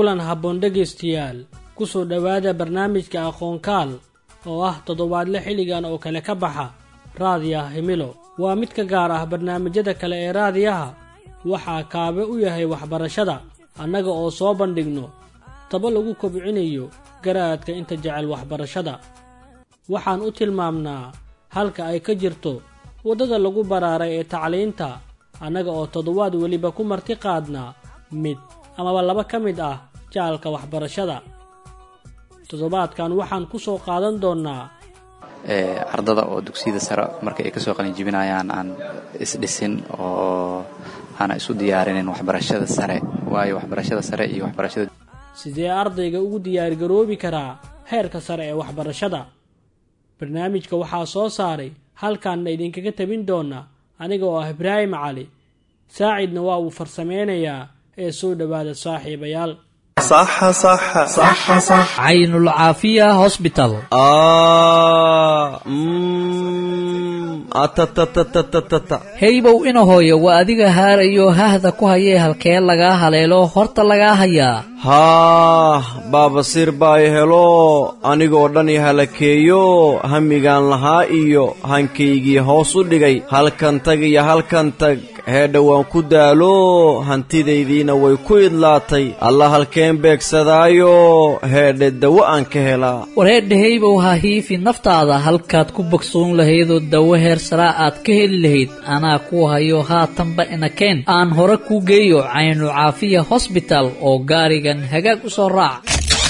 kulan habboon dhegaystayaal ku soo dhowaada barnaamijka aqoonkaal oo ah toddobaadle xilligan oo kale ka baxa raadiyaha himilo waa mid ka gaar ah barnaamijyada kale ee raadiyaha waxaa kaabe u yahay waxbarashada annaga oo soo bandhigno taba lagu kobcinayo garaadka inta jecel waxbarashada waxaan u tilmaamnaa halka ay ka jirto waddada lagu baraaray ee tacliinta annaga oo toddobaad weliba ku marti qaadnaa mid amaba laba ka mid ah jaalka waxbarashada toddobaadkan waxaan ku soo qaadan doonnaa ardada oo dugsiyada sare marka ay kasoo qalinjibinayaan aan isdhisin oo aana isu diyaarinin waxbarashada sare waayo waxbarashada sare iyo waxbarashada sidee ardayga ugu diyaargaroobi karaa heerka sare ee waxbarashada barnaamijka waxaa soo saaray halkaanna idinkaga tabin doona aniga oo ah ibraahim cali saacidna waa uu farsameynayaa ee soo dhowaada saaxiibayaal caynulcaafiya hosbital heybow ina hooyo waa adiga haarayo hahda ku hayee halkee lagaa haleelo horta lagaa hayaa haah baabasiir baa i helo anigoo dhan i halakeeyo hamigaan lahaa iyo hankaygii hoos u dhigay halkan tag iyo halkan tag heedha waan ku daalo hantidaydiina way ku idlaatay alla halkeen beegsadaayo heedhe dawo aan ka helaa wareedha heybow ha hiifi naftaada halkaad ku bogsoon lahaydoo dawo heer saraa aad ka heli lahayd anaa ku hayo haatanba inakeen aan hore kuu geeyo caynu caafiya hosbital oo gaarigan hagaag u soo raac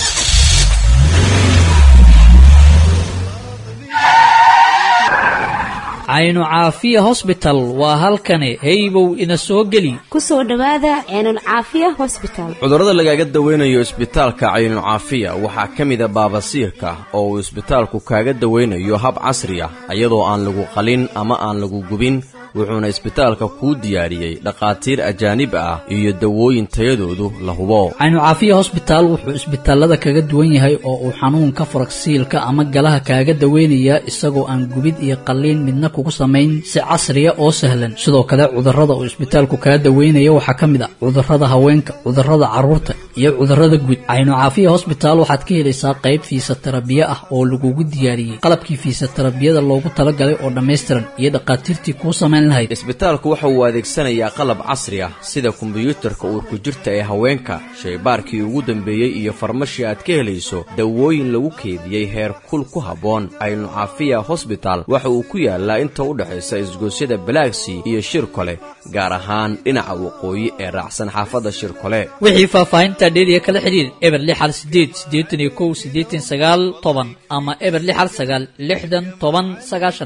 caynu caafiya hosbital waa halkani heybow ina soo geli ku soo dhowaada ceenulcaafiya hosbital cudurrada lagaaga dawaynayo isbitaalka caynucaafiya waxaa ka mida baabasiirka oo uu isbitaalku kaaga dawaynayo hab casri ah iyadoo aan lagu qalin ama aan lagu gubin wuxuuna isbitaalka kuu diyaariyey dhakhaatiir ajaanib ah iyo dawooyin tayadoodu la hubo caynucaafiya hosbitaal wuxuu isbitaalada kaga duwan yahay oo uu xanuunka faragsiilka ama galaha kaaga daweynayaa isagoo aan gubid iyo qalliin midna kugu samayn si casriya oo sahlan sidoo kale cudurrada uu isbitaalku kaga daweynaya waxaa ka mid ah cudurrada haweenka cudurrada carruurta iyo cudurrada guud caynucaafiya hosbitaal waxaad ka helaysaa qayb fiisatarabiye ah oo lagugu diyaariyey qalabkii fiisatarabiyada loogu talagalay oo dhammaystiran iyo dhakhaatiirtii kuu samayn isbitaalku waxa uu adeegsanayaa qalab casri ah sida kombiyuutarka uurku jirta ee haweenka shaybaarkii ugu dambeeyey iyo farmashii aad ka helayso dawooyin lagu keediyey heer kul ku habboon caynucaafiya hosbital waxa uu ku yaalaa inta u dhexaysa isgoosyada balaagsii iyo shirkole gaar ahaan dhinaca waqooyi ee raacsan xaafadda shirkole wixii faahfaahinta dheeriya kala xidhiir eber lix hal sideed siddeetan iyo kow siddeetan sagaal toban ama eber lix hal sagaal lixdan toban sagaashan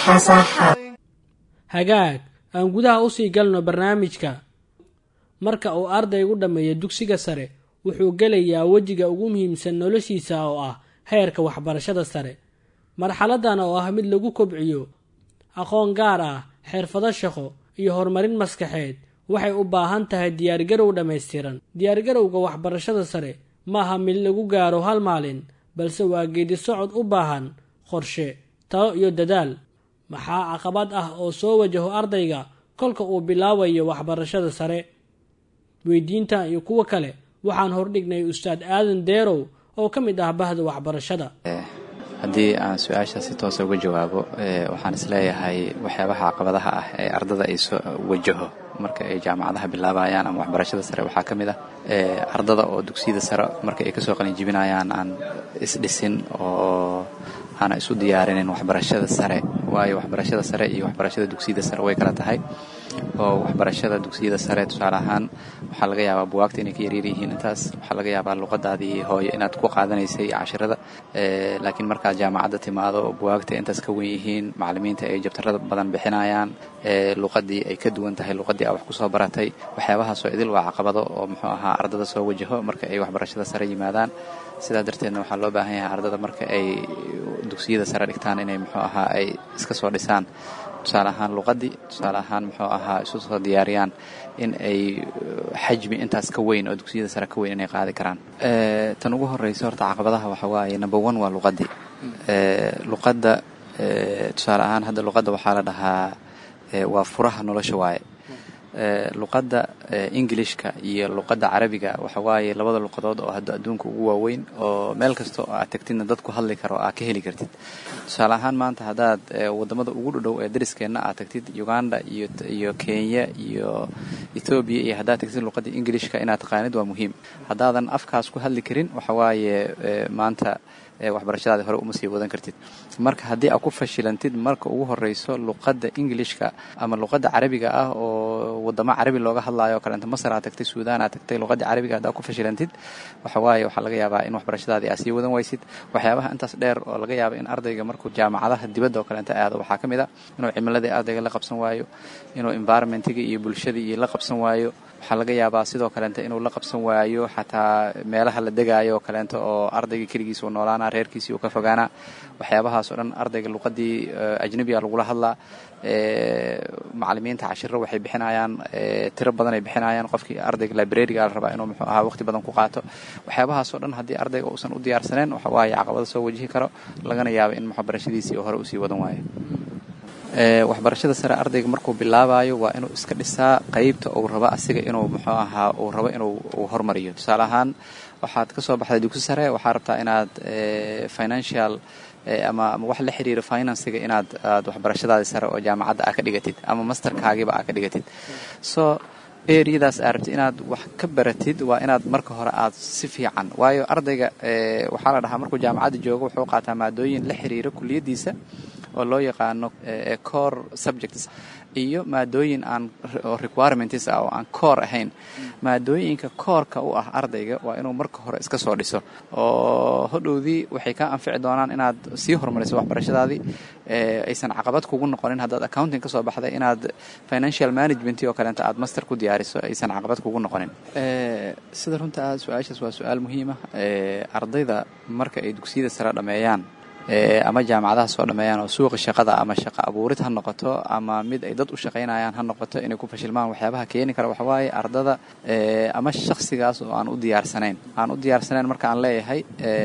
hagaag aan gudaha usii galno barnaamijka marka uu ardaygu dhammeeyo dugsiga sare wuxuu gelayaa wejiga ugu muhiimsan noloshiisa oo ah heerka waxbarashada sare marxaladan oo ah mid lagu kobciyo aqoon gaar ah xirfado shaqo iyo horumarin maskaxeed waxay u baahan tahay diyaargarow dhammaystiran diyaargarowga waxbarashada sare maaha mid lagu gaaro hal maalin balse waa geedi socod u baahan qorshe talo iyo dadaal maxaa caqabad ah oo soo wajaho ardayga kolka uu bilaabayo waxbarashada sare weydiintan iyo kuwo kale waxaan hordhignay ustaad aadan deerow oo ka mid ah bahda waxbarashada haddii aan su-aasha si toosa uga jawaabo waxaan isleeyahay waxyaabaha caqabadaha ah ee ardada ay soo wajaho marka ay jaamacadaha bilaabayaan ama waxbarashada sare waxaa ka mid ah ardada oo dugsiyada sare marka ay kasoo qalinjibinayaan aan isdhisin oo aana isu diyaarinin waxbarashada sare waayo waxbarashada sare iyo waxbarashada dugsiyada sare way kala tahay oo waxbarashada dugsiyada sare tusaale ahaan waxaa laga yaabaa buwaagta inay ka yaryar yihiin intaas waxaa laga yaabaa luqadaadii hooyo inaad ku qaadanaysay cashirada laakiin markaad jaamacadda timaado buwaagta intaas ka wen yihiin macalimiinta ay jabtarada badan bixinayaan luqadii ay ka duwan tahay luqadii aa wax kusoo baratay waxyaabahaasoo idil waa caqabado oo muxuu ahaa ardada soo wajaho marka ay waxbarashada sare yimaadaan sidaa darteedna waxaa loo baahan yahay ardada marka ay dugsiyada sare dhigtaan inay muxuu ahaa ay iska soo dhisaan tusaale ahaan luqadii tusaale ahaan muxuu ahaa isu soo diyaariyaan in ay xajmi intaas ka weyn oo dugsiyada sare ka weyn inay qaadi karaan tan ugu horeysa horta caqabadaha waxa waaye number one waa luqadii luqadda tusaale ahaan hadda luqadda waxaa la dhahaa waa furaha nolosha waaye luqadda ingilishka iyo luqadda carabiga waxa waaye labada luqadood oo hadda adduunka ugu waaweyn oo meel kasta oo aad tagtidna dadku hadli karo aad ka heli kartid tusaale ahaan maanta haddaad wadamada ugu dhodhow ee dariskeenna aad tagtid uganda iyo iyo kenya iyo ethoobiya iyo haddaad tagtid luqadda ingilishka inaad taqaanid waa muhiim haddaadan afkaas ku hadli karin waxa waaye maanta waxbarashadaadi hore uma sii wadan kartid marka haddii aad ku fashilantid marka ugu horeyso luqadda ingilishka ama luqadda carabiga ah oo wadamo carabi looga hadlaayo o kaleenta masar aad tagtay suudaan aad tagtay luqadda carabiga haddaad ku fashilantid waxa waaye waxaa laga yaabaa in waxbarashadaadii aad sii wadan waysid waxyaabaha intaas dheer oo laga yaaba in ardayga markuu jaamacadaha dibadda oo kaleenta aado waxaa ka mid a inuu cimiladii ardayga la qabsan waayo inuu environmentiga iyo bulshadii iyo la qabsan waayo waxaa laga yaabaa sidoo kaleenta inuu la qabsan waayo xataa meelaha la degaayo oo kaleenta oo ardayga keligiisa uu noolaana reerkiisii uu ka fogaanaa waxyaabahaas oo dhan ardayga luqadii ajnabiga lagula hadlaa macalimiinta cashiro waxay bixinayaan tiro badan ay bixinayaan qofkii ardayga librariga la rabaa inuu muxuu ahaa waqti badan ku qaato waxyaabahaas oo dhan haddii ardayga uusan u diyaarsaneen waxa waaye caqabada soo wajihi karo lagana yaabo in waxbarashadiisii hore usii wadan waayo waxbarashada sare ardayga markuu bilaabayo waa inuu iska dhisaa qeybta uu rabo asiga inuu muxuu ahaa uu rabo inuu uu hormariyo tusaale ahaan waxaad ka soo baxday dugsi sare waxaa rabtaa inaad financial ama ama wax la xiriira finansiga inaad aad waxbarashadaadi sare oo jaamacadda aa ka dhigatid ama masterkaagiiba aa ka dhigatid so eriyadaas aa rabtid inaad wax ka baratid waa inaad marka hore aad si fiican waayo ardayga waxaa la dhahaa markuu jaamacadda joogo wuxuu qaataa maadooyin la xiriira kuliyaddiisa oo loo yaqaano core subjects iyo maadooyin aan requirements ah oo aan core ahayn maadooyinka koorka u ah ardayga waa inuu marka hore iska soo dhiso oo hodhowdii waxay kaa anfici doonaan inaad sii horumariso waxbarashadaadii aysan caqabad kugu noqonin haddaad accounting ka soo baxday inaad financial management oo kaleenta aad master ku diyaariso aysan caqabad kugu noqonin sida runta su-aashaas waa su-aal muhiima ardayda marka ay dugsiyada sare dhameeyaan ama jaamacadaha soo dhameeyaan oo suuqa shaqada ama shaqo abuurid ha noqoto ama mid ay dad u shaqaynayaan ha noqoto inay ku fashilmaan waxyaabaha keeni kara waxawaaye ardada ama shakhsigaas oo aan u diyaarsanayn aan u diyaarsanayn marka aan leeyahay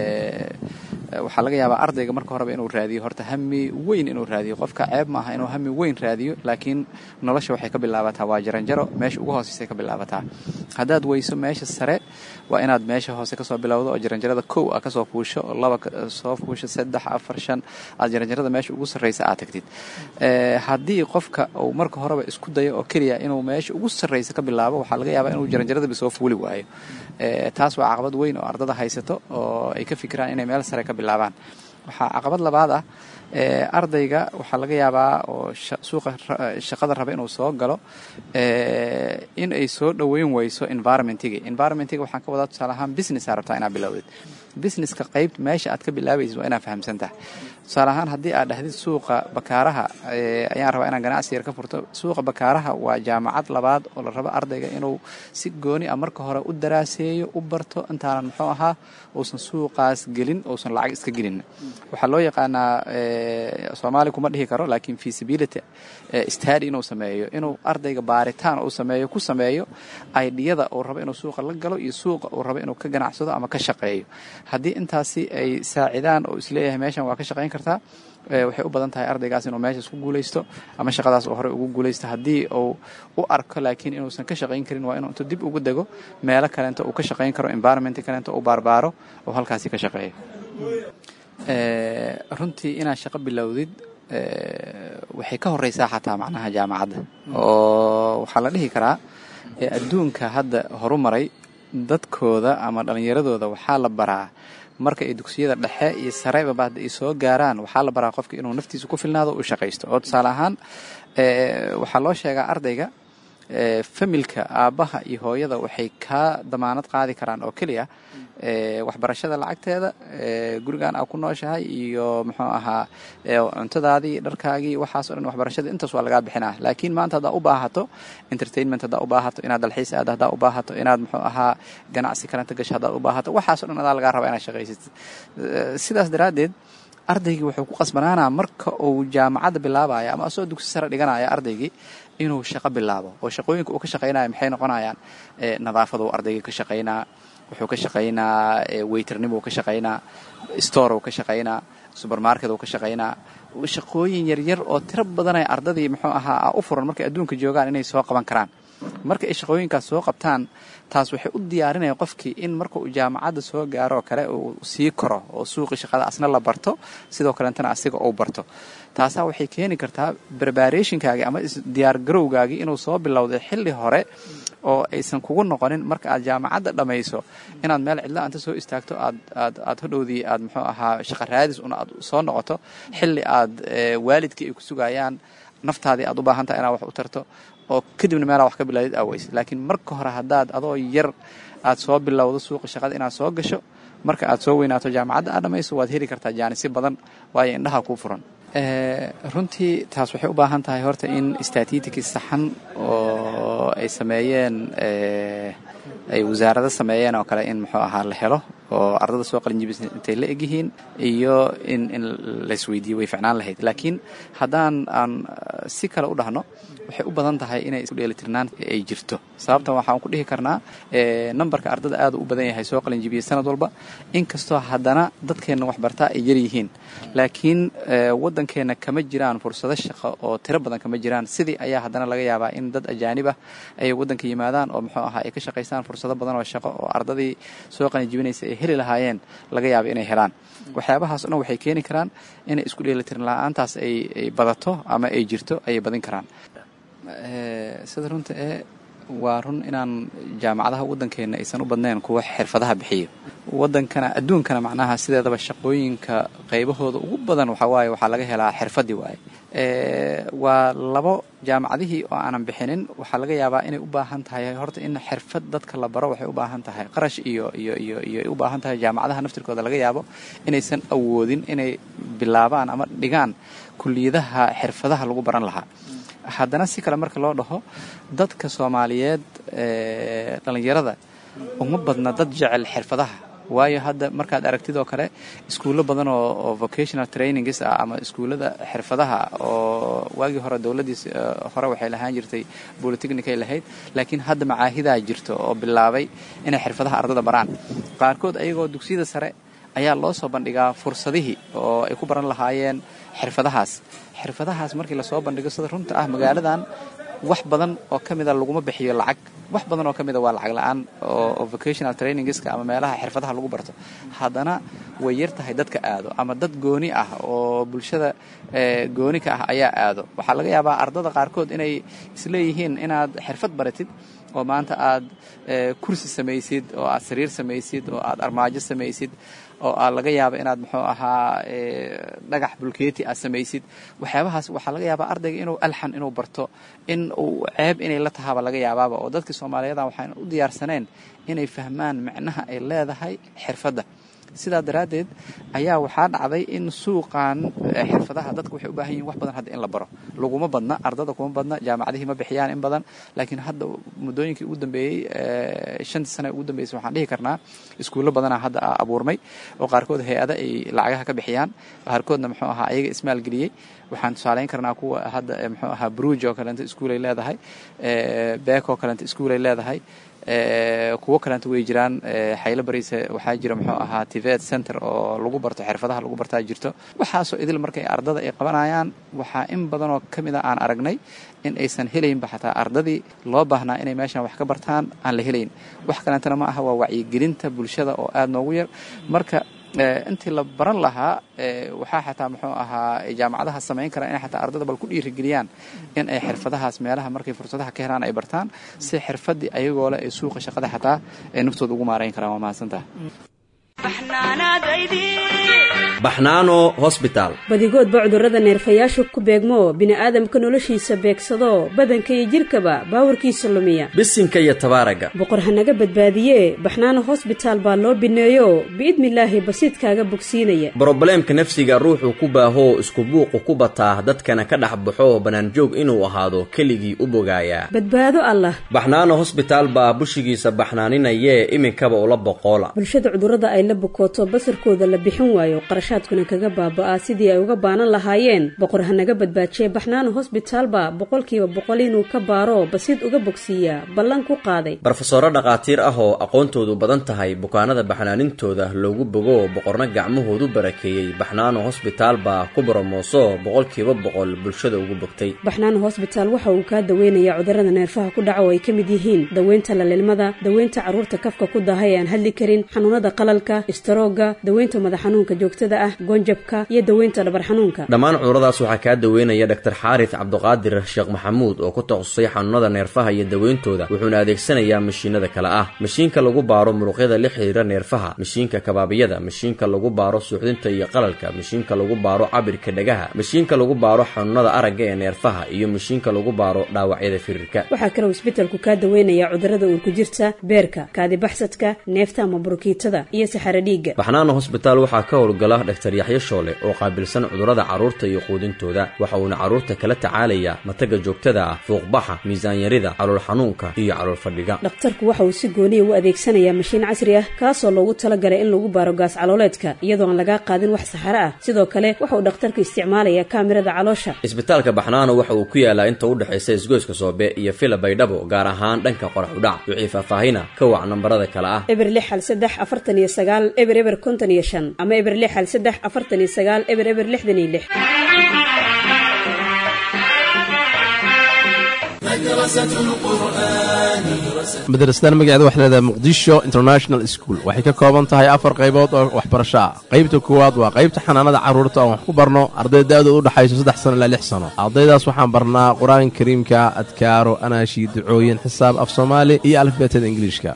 waxaa laga yaabaa ardayga marka horeba inuu raadiyo horta hami weyn inuu raadiyo qofka ceeb maaha inuu hami weyn raadiyo laakiin nolosha waxay ka bilaabataa waa jaranjaro meesha ugu hooseysay ka bilaabataa haddaad weyso meesha sare waa inaad meesha hoose kasoo bilowdo oo jaranjarada kow a kasoo fuusho laba soo fuusho saddex afar shan aad jaranjarada meesha ugu sarreysa aad tagtid haddii qofka uu marka horeba isku dayo oo keliya inuu meesha ugu sarreysa ka bilaabo waxaa laga yaabaa inuu jaranjaradaba soo fuuli waayo taas waa caqabad weyn oo ardada haysato oo ay ka fikiraan inay meel sare ka bilaabaan waxaa caqabad labaad ah ardayga waxaa laga yaabaa oo suuqa shaqada raba inuu soo galo in ay soo dhoweyn weyso environmentiga environmentiga waxaan ka wadaa tusaale ahaan business aa rabtaa inaad bilowdid businesska qayb meesha aad ka bilaabaysid waa inaad fahamsan tahay tusaale ahaan haddii aad dhahdid suuqa bakaaraha ayaan rabaa inaan ganacsi yar ka furto suuqa bakaaraha waa jaamacad labaad oo la rabo ardayga inuu si gooni ah marka hore u daraaseeyo u barto intaanan muxuu ahaa uusan suuqaas gelin uusan lacag iska gelin waxaa loo yaqaanaa soomaali kuma dhihi karo laakiin feasibility stadi inuu sameeyo inuu ardayga baaritaan uu sameeyo ku sameeyo aidiyada uu rabo inuu suuqa la galo iyo suuqa uu rabo inuu ka ganacsado ama ka shaqeeyo haddii intaasi ay saacidaan oo isleeyahay meeshan waa ka shaqayn kartaa waxay u badan tahay ardaygaas inuu meeshaas ku guulaysto ama shaqadaas uu horey ugu guulaysto haddii uu u arko laakiin inuusan ka shaqayn karin waa inuu intuu dib ugu dego meelo kaleento uu ka shaqayn karo environment kaleento uu baarbaaro oo halkaasi ka shaqeeyo runtii inaad shaqo bilowdid waxay ka horeysaa xataa macnaha jaamacadda oo waxaa la dhihi karaa adduunka hadda horumaray dadkooda ama dhallinyaradooda waxaa la baraa marka ay dugsiyada dhexe iyo sareba baada ay soo gaaraan waxaa la baraa qofka inuu naftiisa ku filnaado u shaqaysto oo tusaale ahaan waxaa loo sheegaa ardayga familka aabbaha iyo hooyada waxay kaa damaanad qaadi karaan oo keliya waxbarashada lacagteeda gurigan aa ku nooshahay iyo muxuu ahaa cuntadaadii dharkaagii waxaas o dhan waxbarashada intaas waa lagaa bixinaa laakiin maanta haddaa u baahato entertainment haddaa u baahato inaad dalxiis aad haddaa u baahato inaad muxuu ahaa ganacsi kalenta gasho haddaad u baahato waxaas o dhan adaa lagaa rabaa inaad shaqaysid sidaas daraaddeed ardaygii wuxuu ku qasbanaanaa marka uu jaamacadda bilaabaya ama asoo dugsi sare dhiganaya ardaygii inuu shaqo bilaabo oo shaqooyinka uu ka shaqaynaya maxay noqonayaan nadaafaduu ardayga ka shaqaynaa wuxuu ka shaqaynaa weyternimuu ka shaqaynaa storuu ka shaqaynaa subermarket uu ka shaqaynaa shaqooyin yaryar oo tiro badanay ardadii muxuu ahaa u furan markay adduunka joogaan inay soo qaban karaan marka ay shaqooyinkaas soo qabtaan taas waxay u diyaarinaya qofkii in marka uu jaamacadda soo gaaro oo kale uu sii koro oo suuqii shaqada asna la barto sidoo kalentana asiga uu barto taasaa waxay keeni kartaa barbarationkaagii ama diyaargarowgaagii inuu soo bilowday xilli hore oo aysan kugu noqonin marka aad jaamacadda dhammayso inaad meel cidla anta soo istaagto aad aad aad hodhowdii aad muxuu ahaa shaqa raadis un aad soo noqoto xilli aad waalidkii ay ku sugayaan naftaadii aad u baahan tahay inaad wax u tarto oo kadibna meelaa wax ka bilaadid aaweysid laakiin marka hore haddaad adoo yar aad soo bilowdo suuqa shaqada inaad soo gasho marka aad soo weynaato jaamacadda aad dhamayso waad heli kartaa jaanisi badan waayo indhaha kuu furan runtii taas waxay u baahan tahay horta in statitiki saxan oo ay sameeyeen ay wasaarado sameeyeen oo kale in muxuu ahaa la helo oo ardada soo qalinjibis intay la egyihiin iyo in in laisweydiiyo way ficnaan lahayd laakiin haddaan aan si kale u dhahno waxay u badan tahay inay isku dheelitirnaan ay jirto sababtan waxaan ku dhihi karnaa nambarka ardada aad u badan yahay soo qalinjibiyey sanad walba inkastoo haddana dadkeenna waxbartaa ay yar yihiin laakiin waddankeenna kama jiraan fursado shaqo oo tiro badan kama jiraan sidii ayaa haddana laga yaabaa in dad ajaanib ah ay waddanka yimaadaan oo muxuu ahaa ay ka shaqaystaan fursado badan oo shaqo oo ardadii soo qalinjibinaysa ay heli lahaayeen laga yaaba inay helaan waxyaabahaas o dhan waxay keeni karaan inay isku dheelitirin la-aantaas ay ay badato ama ay jirto ayay badin karaan sida runta ee waa run inaan jaamacadaha waddankeenna aysan u badnayn kuwa xirfadaha bixiyo waddankana adduunkana macnaha sideedaba shaqooyinka qaybahooda ugu badan waxaa waaye waxaa laga helaa xirfadii waaye waa labo jaamacadihii oo aanan bixinin waxaa laga yaabaa inay u baahan tahay horta in xirfad dadka la baro waxay u baahan tahay qarash iyo iyo iyo iyo ay u baahan tahay jaamacadaha naftirkooda laga yaabo inaysan awoodin inay bilaabaan ama dhigaan kuliyadaha xirfadaha lagu baran lahaa haddana si kale marka loo dhaho dadka soomaaliyeed dhallinyarada uma badna dad jecel xirfadaha waayo hadda markaad aragtid oo kale iskuullo badan oo oo vocational trainings ah ama iskuullada xirfadaha oo waagii hore dowladdiis hore waxay lahaan jirtay bolitechnicay lahayd laakiin hadda macaahidaa jirto oo bilaabay inay xirfadaha ardada baraan qaarkood ayagoo dugsiyada sare ayaa loo soo bandhigaa fursadihii oo ay ku baran lahaayeen xirfadahaas xirfadahaas markii lasoo bandhigo sida runta ah magaaladan wax badan oo ka mida laguma bixiyo lacag wax badan oo ka mida waa lacag la-aan oo vocational trainingska ama meelaha xirfadaha lagu barto haddana way yar tahay dadka aado ama dad gooni ah oo bulshada gooni ka ah ayaa aado waxaa laga yaabaa ardada qaarkood inay isleeyihiin inaad xirfad baratid oo maanta aad kursi samaysid oo aad sariir samaysid oo aad armaajo samaysid oo aad laga yaaba inaad muxuu ahaa dhagax bulkeeti aad samaysid waxyaabahaas waxaa laga yaabaa ardayga inuu alxan inuu barto in uu ceeb inay la tahaaba laga yaabaaba oo dadkii soomaaliyadan waxaan u diyaarsaneen inay fahmaan micnaha ay leedahay xirfadda sidaa daraaddeed ayaa waxaa dhacday in suuqan xirfadaha dadka waxay u baahan yihin wax badan hadda in la baro laguma badna ardada kuma badna jaamacadihii ma bixiyaan in badan laakiin hadda muddooyinkii ugu dambeeyey shantii sane ugu dambeysay waxaan dhihi karnaa iskuullo badanaa hadda abuurmay oo qaarkood hay-ada ay lacagaha ka bixiyaan qaarkoodna muxuu ahaa ayaga ismaalgeliyey waxaan tusaaleyn karnaa kuwa hadda muxuu ahaa bruj oo kaleento iskuulay leedahay beek oo kaleento iskuulay leedahay kuwo kaleenta way jiraan xaylo bariise waxaa jira muxuu ahaa tivet center oo lagu barto xirfadaha lagu bartaa jirto waxaasoo idil markay ardada ay qabanayaan waxaa in badanoo ka mid a aan aragnay in aysan helaynba xataa ardadii loo baahnaa inay meeshan wax ka bartaan aan la helayn wax kaleentana ma aha waa wacyigelinta bulshada oo aada noogu yar marka intii la baran lahaa waxaa xataa muxuu ahaa jaamacadaha samayn karaa inay xataa ardada bal ku dhiirigeliyaan in ay xirfadahaas meelaha markay fursadaha ka helaan ay bartaan si xirfadii ayagoo leh ay suuqa shaqada xataa ay naftooda ugu maarayn karaan waa mahadsantaha baxnaano hosbitaal badigoodba cudurrada neerfayaashu ku beegmo bini'aadamka noloshiisa beegsado badanka iyo jidhkaba baawarkiisa lumiya bisinka iyo tabaaraga boqor hanaga badbaadiye baxnaano hosbitaal baa loo bineeyo biidnilaahi basiidkaaga bogsiinaya brobleemka nafsiga ruuxuu ku baahoo isku buuqu ku bataa dadkana ka dhex baxo bannaanjoog inuu ahaado keligii u bogaayaa badbaado allah baxnaano hosbitaal baa bushigiisa baxnaaninayee iminkaba ula boqoola bulshada cudurrada ay la bukooto basarkooda la bixin waayo qarashaadkuna kaga baaba'aa sidii ay uga baanan lahaayeen boqor hanaga badbaajiye baxnaano hosbitaalba boqolkiiba boqol inuu ka baaro basiid uga bogsiiyaa ballan ku qaaday barofesoro dhakhaatiir ah oo aqoontoodu badan tahay bukaanada baxnaanintooda loogu bogo boqorna gacmahoodu barakeeyey baxnaano hosbitaal baa ku boromooso boqolkiiba boqol bulshada ugu bogtay baxnaano hosbitaal waxa uu kaa daweynayaa cudurrada neerfaha ku dhaca oo ay ka mid yihiin daweynta lalilmada daweynta carruurta kafka ku daahay ee aan hadli karin xanuunada qalalka istaroogga daweynta madax xanuunka joogtada ah goonjabka iyo daweynta dhabar xanuunka dhammaan cuduradaas waxaa kaa daweynaya dhaktar xaaris cabduqaadir sheekh maxamuud oo ku takhasusay xanuunada neerfaha iyo daweyntooda wuxuuna adeegsanayaa mashiinada kale ah mashiinka lagu baaro muruqyada la xidhiira neerfaha mashiinka kabaabiyada mashiinka lagu baaro suuxdinta iyo qalalka mashiinka lagu baaro cabirka dhagaha mashiinka lagu baaro xanuunada aragga ee neerfaha iyo mashiinka lagu baaro dhaawacyada firirka waxaa kaloo isbetelku kaa daweynayaa cudurrada uurku jirta beerka kaadibaxsadka neefta ama burukiitada iyo saxaro dhiigga baxnaano hosbitaal waxaa ka howlgala dhaktar yaxyo shoole oo qaabilsan cudurrada carruurta iyo quudintooda waxa uuna carruurta kala tacaalayaa mataga joogtada ah fuuqbaxa miisaanyarida calool xanuunka iyo calool fadhiga dhakhtarku waxa uu si gooniya u adeegsanayaa mashiin casri ah kaasoo loogu talagalay in lagu baaro gaas calooleedka iyadoo aan lagaa qaadin wax saxaro ah sidoo kale waxa uu dhakhtarku isticmaalayaa kaamirada caloosha isbitaalka baxnaano waxa uu ku yaalaa inta u dhexaysa isgoyska soobe iyo fila baydhabo gaar ahaan dhanka qorax udhac wixii faahfaahina ka wac nambarada kale ah eber lix hal saddex afartan iyo sagaal eber eber konton iyo shan ama eber lix hal saddex afartan iyo sagaal eber eber lixdan iyo lix madrasadan magaceeda waxay leedahay muqdisho international school waxay ka kooban tahay afar qaybood oo waxbarasho ah qaybta koowaad waa qaybta xanaanada carruurta oon wax ku barno arday da-dooda u dhexayso saddex sano ilaa lix sano ardaydaas waxaan barnaa qur-aanka kariimka adkaaro anaashi ducooyin xisaab af soomaali iyo alifbeetada ingiliishka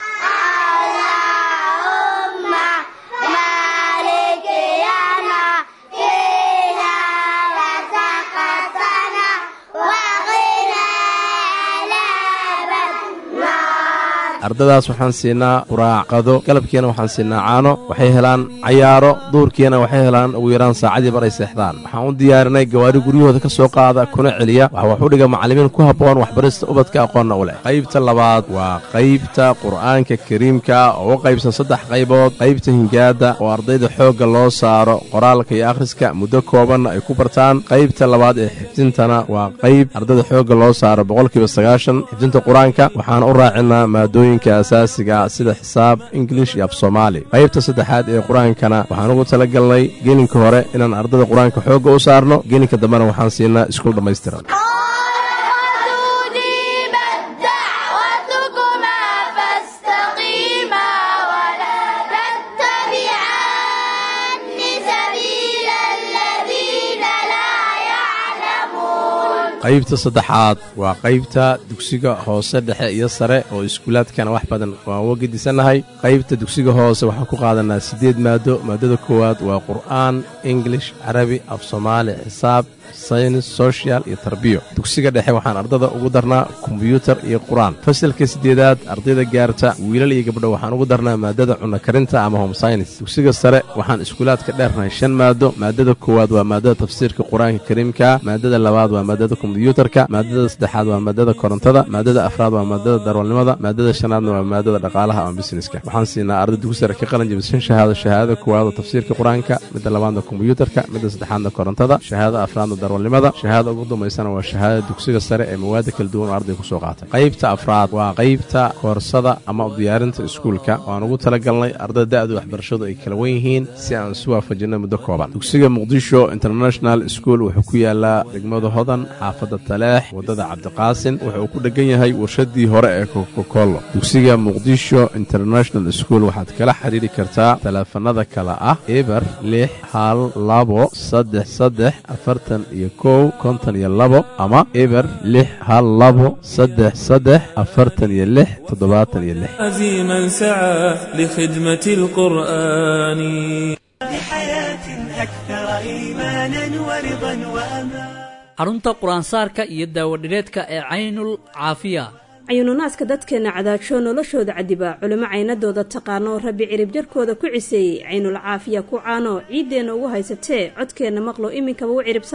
ardadaas waxaan siinaa quraacqado galabkiina waxaan siinaa caano waxay helaan cayaaro duurkiina waxay helaan ugu yaraan saacadii bar ay seexdaan waxaan u diyaarinay gawaari guryahooda ka soo qaada kuna celiya waxa wax u dhiga macallimiin ku habboon waxbarista ubadka aqoonna u leh qaybta labaad waa qaybta qur'aanka kariimka oo u qaybsan saddex qaybood qaybta hingaada oo ardayda xoogga loo saaro qoraalka iyo akhriska muddo koobanna ay ku bartaan qaybta labaad ee xifdintana waa qayb ardayda xoogga loo saaro boqolkiiba sagaashan xifdinta qur-aanka waxaan u raacinaa maadooyin asaasiga sida xisaab ingilish iyo af soomaali qaybta saddexaad ee qur-aankana waxaan ugu tala galnay gelinka hore inaan ardada qur-aanka xoogga u saarno gelinka dambena waxaan siinaa iskuul dhammaystiran qaybta saddexaad waa qaybta dugsiga hoose dhexe iyo sare oo iskuulaadkana wax badan waan uga gedisannahay qaybta dugsiga hoose waxaan ku qaadanaa siddeed maado maadada koowaad waa qur'aan ingilish carabi af soomaali xisaab saynis sochial iyo tarbiyo dugsiga dhexe waxaan ardada ugu darnaa kombyuutar iyo qur-aan fasalka siddeedaad ardayda gaarta wiilal iyo gabdho waxaan ugu darnaa maadada cunno karinta ama home synis dugsiga sare waxaan iskuulaadka dheernahay shan maado maadada koowaad waa maadada tafsiirka qur-aanka kariimka maadada labaad waa maadada kombyuutarka maadada saddexaad waa maadada korontada maadada afraad waa maadada darwalnimada maadada shanaadna waa maadada dhaqaalaha ama busineska waxaan siinaa arday dugsi sare ka qalin jabishan shahaado shahaadada koowaad oo tafsiirka qur-aanka midda labaadna kombyuutarka midda saddexaadna korontada shahaadada afraadna darwalnimada shahaada ugu dambaysana waa shahaadada dugsiga sare ee mawaada kala duwan oo arday ku soo qaatay qaybta afraad waa qaybta koorsada ama diyaarinta iskuulka waan ugu talagalnay ardada da-da waxbarashadu ay kala wan yihiin si aan isu waafajinno muddo kooban dugsiga muqdisho international school wuxuu ku yaalaa degmada hodan xaafadda taleex waddada cabdiqaasin wuxuu ku dhegan yahay warshadii hore ee kokokollo dugsiga muqdisho international school waxaad kala xidhiiri kartaa taleefanada kale ah eber lix hal labo saddex saddex afartan iyo kow konton iyo labo ama eber lix hal labo saddex saddex afartan iyo lix toddobaatan iyo lix عزيما سعى لخدمة القرآن لحياة أكثر إيمانا ورضا وأمان xarunta qur-aansaarka iyo daawadhireedka ee caynul caafiya cayuununaaska dadkeenna cadaajo noloshooda cadiba culimo caynadooda taqaano rabbi cirib jarkooda ku ciseeyey caynul caafiya ku caano ciiddeenna ugu haysatee codkeenna maqlo iminkaba u ciribsada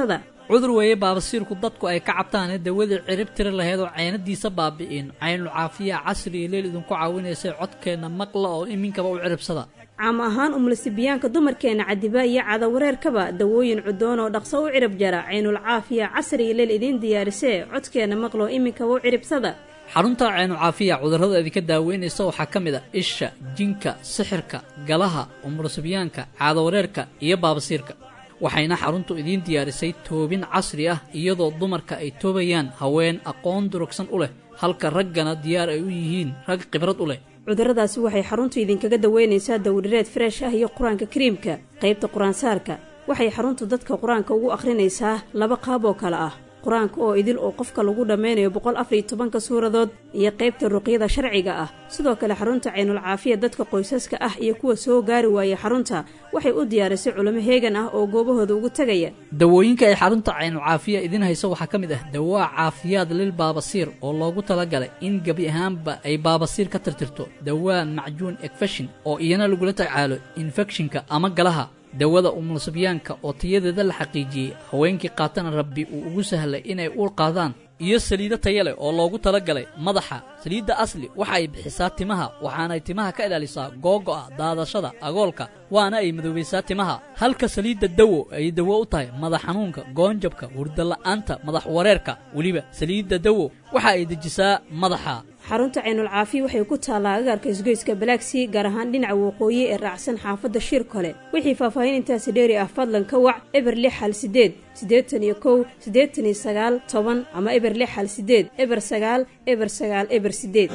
cudur weeye baabasiirku dadku ay ka cabtaane dawadii cirib tiri lahayd oo caynadiisa baabi'in caynul caafiya casriga leel idinku caawinaysay codkeenna maqla oo iminkaba u ciribsada caam ahaan umlasibiyaanka dumarkeenna cadiba iyo cadawareerkaba dawooyin cudoon oo dhaqso u cirib jara caynul caafiya casriga leel idiin diyaarisee codkeenna maqlo iminkaba u ciribsada xarunta caynu caafiya cudurrada idinka daaweynaysa waxaa ka mid a isha jinka sixirka galaha umurasibyaanka caadawareerka iyo baabasiirka waxayna xaruntu idiin diyaarisay toobin casri ah iyadoo dumarka ay toobayaan haween aqoon durugsan u leh halka raggana diyaar ay u yihiin rag khibrad u leh cudurradaasi waxay xaruntu idinkaga daweynaysaa dawdhireed freesh ah iyo qur-aanka kariimka qaybta qur-aansaarka waxay xaruntu dadka qur-aanka ugu akhrinaysaa laba qaab oo kale ah qur-aanka oo idil oo qofka lagu dhammaynayo boqol afar iyo tobanka suuradood iyo qaybta ruqyada sharciga ah sidoo kale xarunta caynul caafiya dadka qoysaska ah iyo kuwa soo gaari waaya xarunta waxay u diyaarisay culamo heegan ah oo goobahooda ugu tegaya dawooyinka ay xarunta caynu caafiya idiin hayso waxaa ka mid ah dawaa caafiyaad lil baabasiir oo loogu talagalay in gebi ahaanba ay baabasiir ka tirtirto dawaa macjuun ekfeshin oo iyana lagula tacaalo infekshinka ama galaha dawada umulsibyaanka oo tayadeeda la xaqiijiyey haweenkii qaatana rabbi uu ugu sahlay inay uur qaadaan iyo saliido taya leh oo loogu talagalay madaxa saliidda asli waxa ay bixisaa timaha waxaanay timaha ka ilaalisaa googo'a daadashada agoolka waana ay madoobaysaa timaha halka saliidda dawo ay dawo u tahay madax xanuunka goonjabka hurdala'aanta madax wareerka weliba saliidda dawo waxa ay dejisaa madaxa xarunta caynul caafiya waxay ku taallaa agaarka isgoyska balaagsii gaar ahaan dhinaca waqooyi ee raacsan xaafadda shir kole wixii faahfaahin intaasi dheeri ah fadlan ka wac eber lix hal sideed siddeetan iyo kow siddeetan iyo sagaal toban ama eber lix hal sideed eber sagaal eber sagaal eber sideed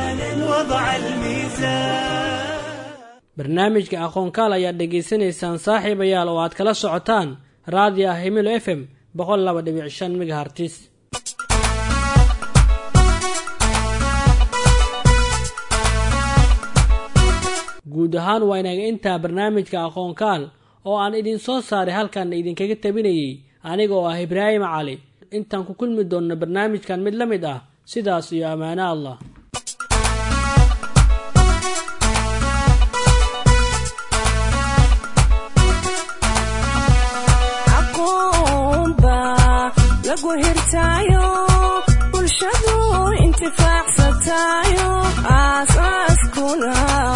barnaamijka aqoonkaal ayaad dhegaysanaysaan saaxiibayaal oo aad kala socotaan raadiyo ah himilo f m boqol laba dhibic shan megahartis guud ahaan waa inaga intaa barnaamijka aqoonkaal oo aan idin soo saaray halkaana idinkaga tabinayay aniga oo ah ibraahim cali intaan ku kulmi doonno barnaamijkan mid la mid ah sidaas iyo ammaano allah lagu hirtaayo bulshadu intifaacsatayo aasaaskuna